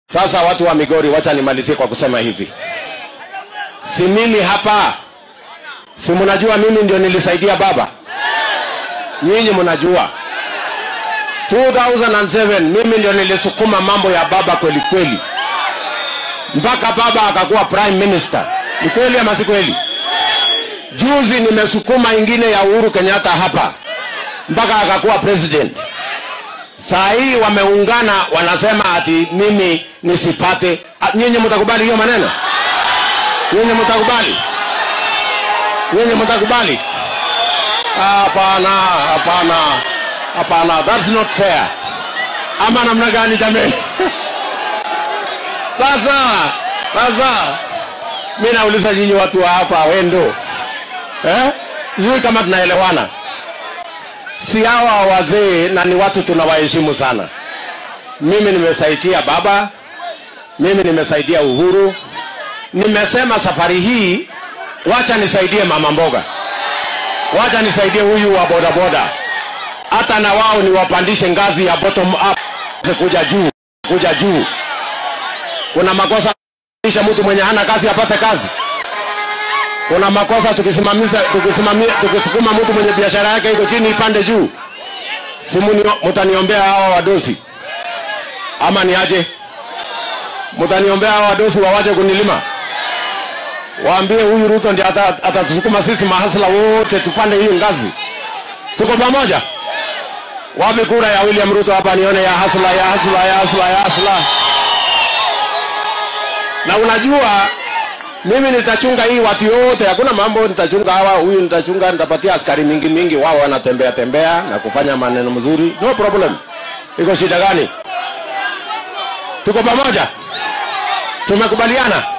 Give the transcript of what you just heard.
Sasa watu wa Migori, wacha nimalizie kwa kusema hivi, si mimi hapa, si mnajua mimi ndio nilisaidia baba, nyinyi mnajua 2007 mimi ndio nilisukuma mambo ya baba kweli kweli, mpaka baba akakuwa prime minister. Ni kweli ama si kweli? Juzi nimesukuma ingine ya Uhuru Kenyatta hapa mpaka akakuwa president. Saa hii wameungana wanasema ati mimi nisipate. Ah, Nyinyi mtakubali hiyo maneno? Nyinyi mtakubali? Nyinyi mtakubali? Hapana, hapana, hapana, that's not fair. Ama namna gani jamani? Sasa, sasa mimi nauliza nyinyi watu wa hapa wendo, eh? Sijui kama tunaelewana si hawa wazee na ni watu tunawaheshimu sana. Mimi nimesaidia baba, mimi nimesaidia Uhuru, nimesema safari hii wacha nisaidie mama mboga, wacha nisaidie huyu wa bodaboda, hata na wao niwapandishe ngazi ya bottom up kuja juu, kuja juu. Kuna makosa kisha mtu mwenye hana kazi apate kazi kuna makosa tukisimamisha tukisimamia tukisukuma mtu mwenye biashara yake iko chini ipande juu simu mtaniombea hawa wadosi ama ni aje mtaniombea hawa wadosi wawache kunilima waambie huyu Ruto ndiye ata- atatusukuma sisi mahasla wote tupande hiyo ngazi tuko pamoja wapi kura ya William Ruto hapa nione ya hasla ya hasla ya hasla ya hasla na unajua mimi nitachunga hii watu yote, hakuna mambo nitachunga hawa, huyu nitachunga, nitapatia askari mingi mingi, wao wanatembea tembea na kufanya maneno mzuri, no problem. Iko shida gani? Tuko pamoja, tumekubaliana.